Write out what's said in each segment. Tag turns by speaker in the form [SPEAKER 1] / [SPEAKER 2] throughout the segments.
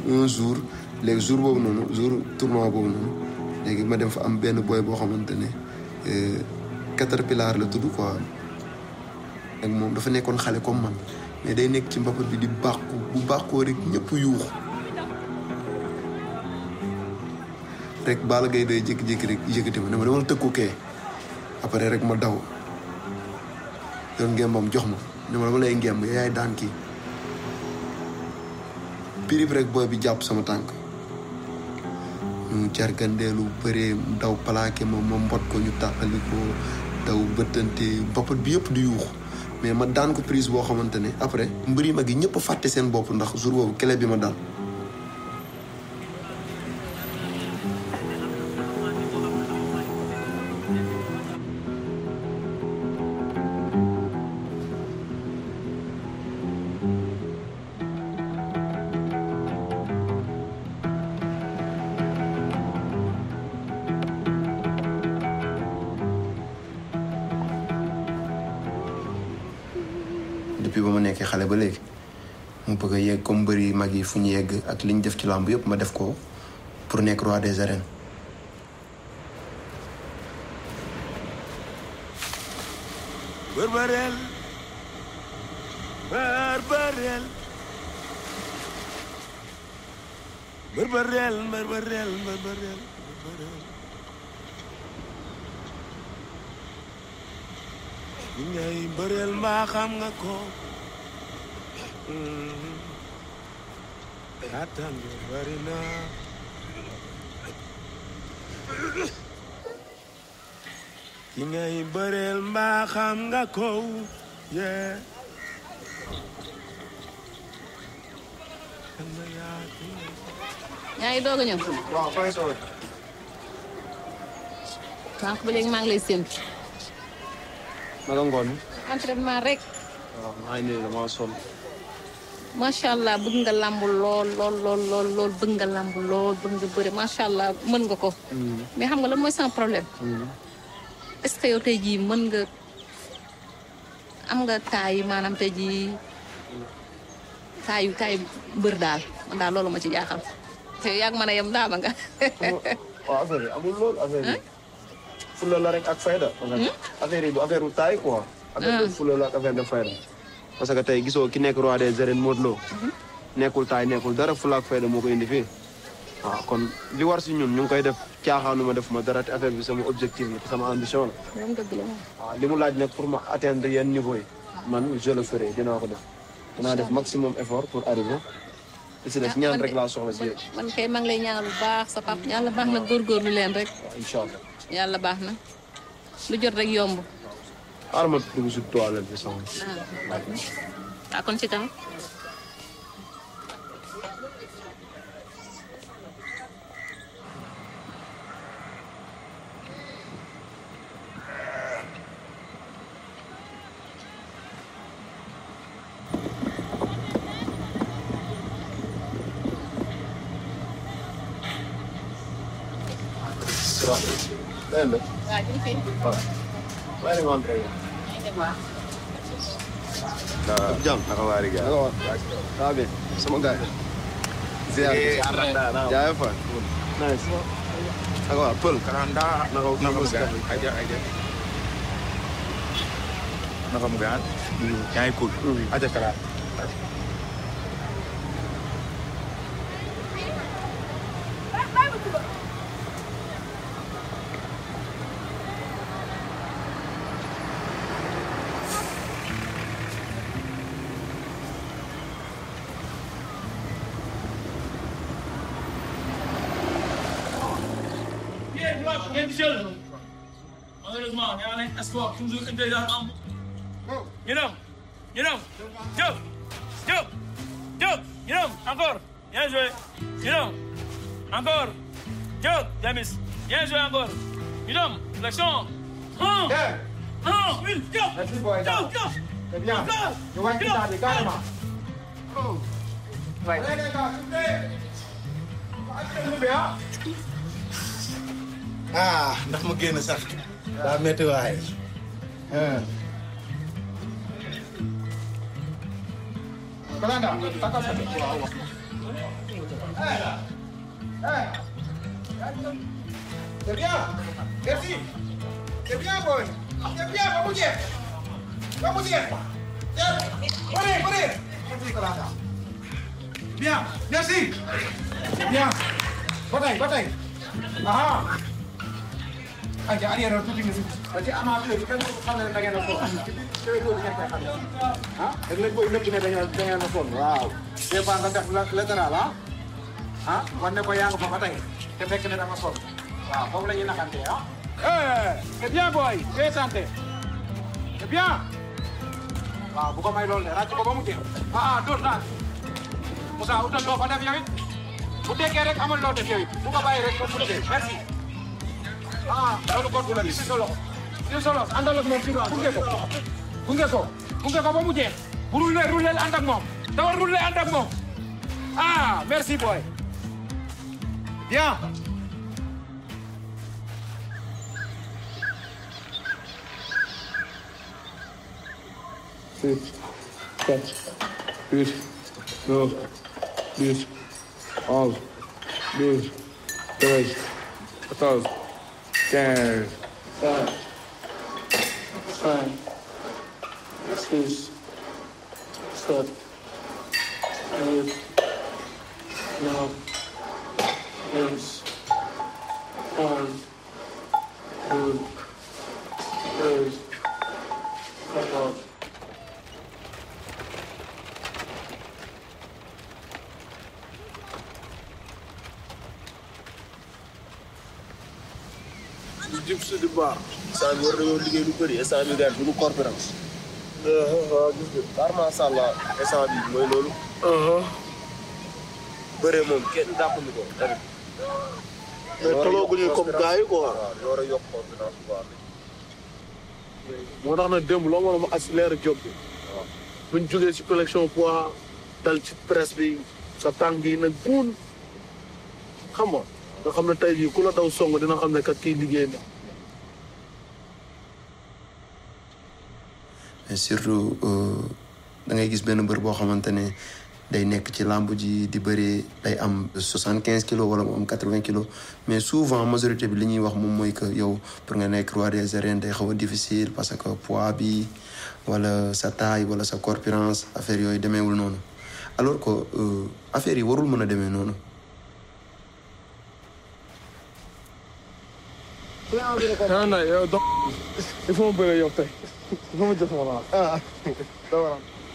[SPEAKER 1] un jour léegi jour boobu noonu jour tournoi boobu noonu léegi ma dem fa am benn boy boo xamante ne caterpillar la tudd quoi ak moom dafa nekkoon xale comme man mais day nekk ci mbapat bi di bàqu bu bàqoo rek ñëpp yuux rek Balla Gaye day jékki-jékki rek yëkkati ma ne ma dama tëkku kee après rek ma daw yoon ngembam jox ma ne ma dama lay ngemb yaay daan kii pirip rek booy bi jàpp sama tànk ñu jargandeelu bëree daw plaqué ma ma mbot ko ñu tàqali ko daw bëttante mbapat bi yëpp di yuux mais ma daan ko prise boo xamante ne après mbëri mag yi ñëpp fàtte seen bopp ndax jour boobu kele bi ma dal depuis ba ma nekkee xale ba léegi mu bëgg a yegg comme mbëri mag yi fu ñu yegg ak li ñu def ci làmb yëpp ma def ko pour nekk roi des arènes.
[SPEAKER 2] Bërbëreel bërbëreel bërbëreel bërbëreel bërbëreel bërbëreel li ngay bëreel mbaa xam nga ko kàttan bi bari na ki ngay bëreel mbaa xam nga ko yee
[SPEAKER 3] yaa ngi doog a ñëw.
[SPEAKER 4] waaw fay soo
[SPEAKER 3] sànq ba léegi maa ngi lay séntu.
[SPEAKER 4] naka ngoon mi
[SPEAKER 3] entraînement rek.
[SPEAKER 4] waaw maa ngi nii dama sonn
[SPEAKER 3] macha allah bëgg nga làmb lool lool lool lool lool bëgg nga làmb lool bëgg nga bëri macha allah mën nga ko. mais xam nga lan mooy sans problème. est ce que yow tey jii mën nga am nga taay yi maanaam tey jii taayu taayu mbër daal man daal loolu ma ci jaaxal. te yàgg mën a yem daama nga.
[SPEAKER 4] waaw affaire yi amul lool affaire yi fulla la rek ak fayda affaire yi du affaire u taay quoi affaire de fulla la ak affaire de fayda parce que tey gisoo ki nekk roi des arènes Modou Lo nekkul taay nekkul dara fulla ak fayda moo ko indi fii waaw kon li war si ñun ñu ngi koy def caaxaanu ma def ma dara te affaire bi sama objectif la te sama ambition la
[SPEAKER 3] moom dëgg la moom.
[SPEAKER 4] waaw li mu laaj nag pour ma atteindre yenn niveau yi man je le ferai dinaa ko def dinaa def maximum effort pour arriver te si des ñaan rek laa soxla si yéen
[SPEAKER 3] man kay maa ngi lay ñaanal bu baax sa pap yàlla baax na góorgóorlu leen rek
[SPEAKER 4] waaw incha allah
[SPEAKER 3] yàlla baax na lu jot rek yomb.
[SPEAKER 4] xaaral ma dugg si toilette bi sama
[SPEAKER 3] ah kon ci kanam.
[SPEAKER 4] Dégg nga.
[SPEAKER 3] waaw ñu ngi fi.
[SPEAKER 4] waaw. maa ngi leen di jàmm naka waa Riga. naka waa. ça va bien. sama gars yi. ziar. jaay fa. nice. naka waa Pël.
[SPEAKER 5] Kalanda
[SPEAKER 4] naka naka
[SPEAKER 5] mu
[SPEAKER 4] Moussa.
[SPEAKER 5] gaan aja aja naka mu gaan yaa ngi cool aja kala
[SPEAKER 6] ngeen jël malheureusement nee naa leen sport toujours intelligence am ñu dem ñu dem Diop Diop Diop ñu dem encore bien joué ñu dem encore Diop Jamis bien joué encore ñu dem l'action un un une Diop Diop Diop
[SPEAKER 5] c'est bien ñu wàññi saa bi carrément
[SPEAKER 2] ah ndax ma génn sax daa métti waay
[SPEAKER 5] Kalanda takal sa
[SPEAKER 7] C'est bien. Merci. C'est bien, boy. C'est bien, va bouger. Va bouger. Venez, venez. Bien, merci. Bien. Bataille, bataille. Ah. Aja arrière tuuti nga parce que amateur yi kenn xam ne da ngeen a sonn te ko ngeen koy xam ah da ngeen koy nëbb ne da ngeen da ngeen a sonn waaw des fois nga def latéral ah ah wane ko yaa nga fa ba tey te fekk ne dama sonn waaw foofu la ñuy naxante ah eh c'est bien boy c'est santé c'est bien waaw bu ko may loolu de ràcc ko ba mu jeex ah ah dóor naa Moussa utal loo fa def yow it bu dekkee rek amal loo def yow it bu ko bàyyi rek ba mu dee merci ah loolu kon du la gis si solo si solo àndal ak moom ci gunge ko gunge ko gunge ko ba mu jeex bu rulle rulle ànd ak moom dawal rulle ànd ak moom ah merci boy bien six sept huit neuf dix onze douze treize quatorze quinze cinq six sept huit neuf dix onze douze treize quatorze
[SPEAKER 4] jub si di baax instant bi war nañoo liggéey lu bëri instant bi gars duñu conférence waaw gis nga par macha allah instant bi mooy loolu bëre moom kenn dàqu ñu ko tamit
[SPEAKER 8] mais tolooguñu comme gars yi quoi.
[SPEAKER 4] waaw ñu war a yokk conférence bu baax
[SPEAKER 8] moo tax nag démb loo mën a accéléré job bi. buñ jógee ci collection poids dal ci presse bi sa tànk yi nag buun xam nga nga xam ne tey jii ku la daw song dina xam ne kat kii liggéey na.
[SPEAKER 1] mais surtout da ngay gis benn mbër boo xamante ne day nekk ci làmb ji di bëree day am soixante quinze kilos wala mu am quatre vingt kilos mais souvent majorité bi li ñuy wax moom mooy que yow pour nga nekk roi des arènes day xaw a difficile parce que poids bi wala sa taille wala sa corpulence affaire yooyu demeewul noonu alors que affaire yi warul mën a demee noonu.
[SPEAKER 8] ah non yow donc il faut ma bëre yow tey il faut ma jëf ma la ah dama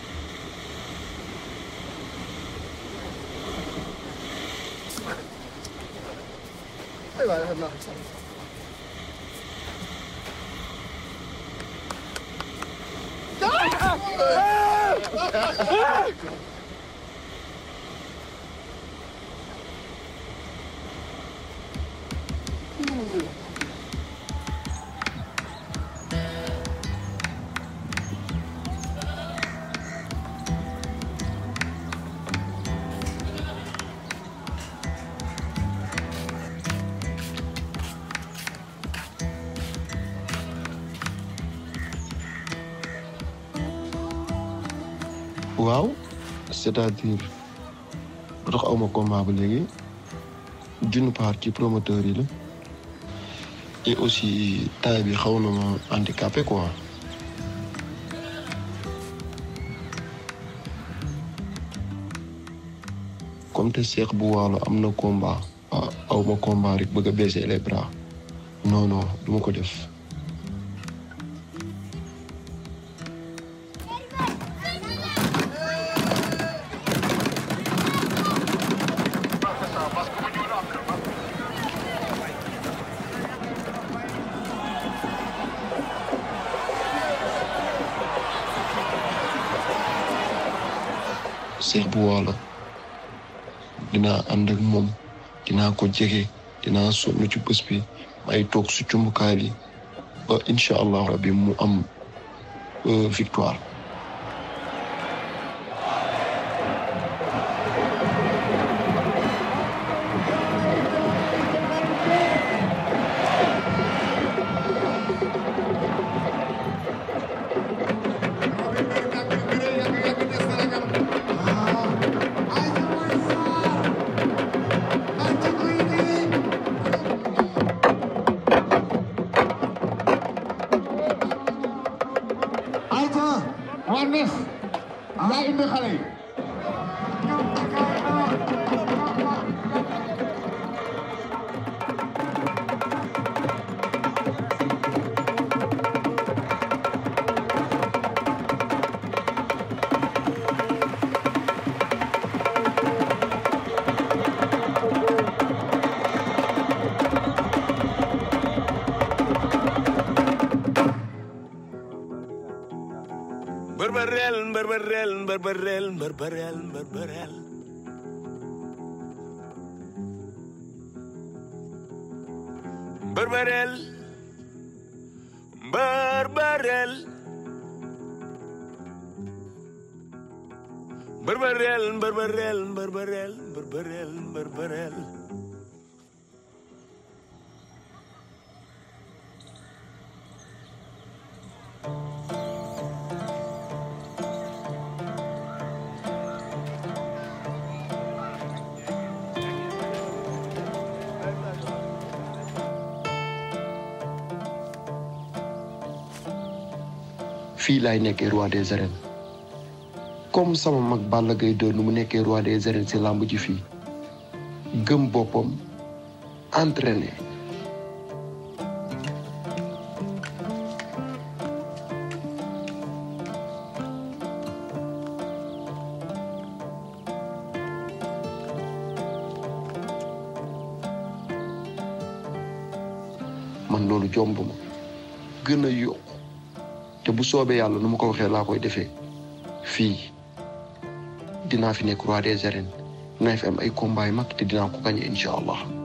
[SPEAKER 9] waaw c'est-à-dire lu tax awma combat ba léegi d'une part ci promoteur yi la et aussi taille bi xaw na ma handicapé quoi comme te Cheikh bu waalo am na combat ah awma combat rek bëgg a baisser les bras non non du ma ko def Cheikh bu waalo dinaa ànd ak moom dinaa ko jege dinaa sonn ci bés bi may toog su cumbukaay bi ba incha allah rabbi mu am victoire
[SPEAKER 7] Thank you.
[SPEAKER 2] mbërbërel mbërbërel mbërbërel mbërbërel mbërbërel mbërbërel mbërbërel mbërbërel mbërbërel mbërbërel mbërbërel
[SPEAKER 9] fii laay nekkee roi des arènes comme sama mag Balla Gaye 2 nu mu nekkee roi des arènes si làmb ji fii gëm boppam entraîné man loolu jomb ma gën a yokk te bu soobee yàlla nu ma ko waxee laa koy defee fii dinaa fi nekk roi des arènes dinaa fi am ay combat yu mag te dinaa ko gagné incha allah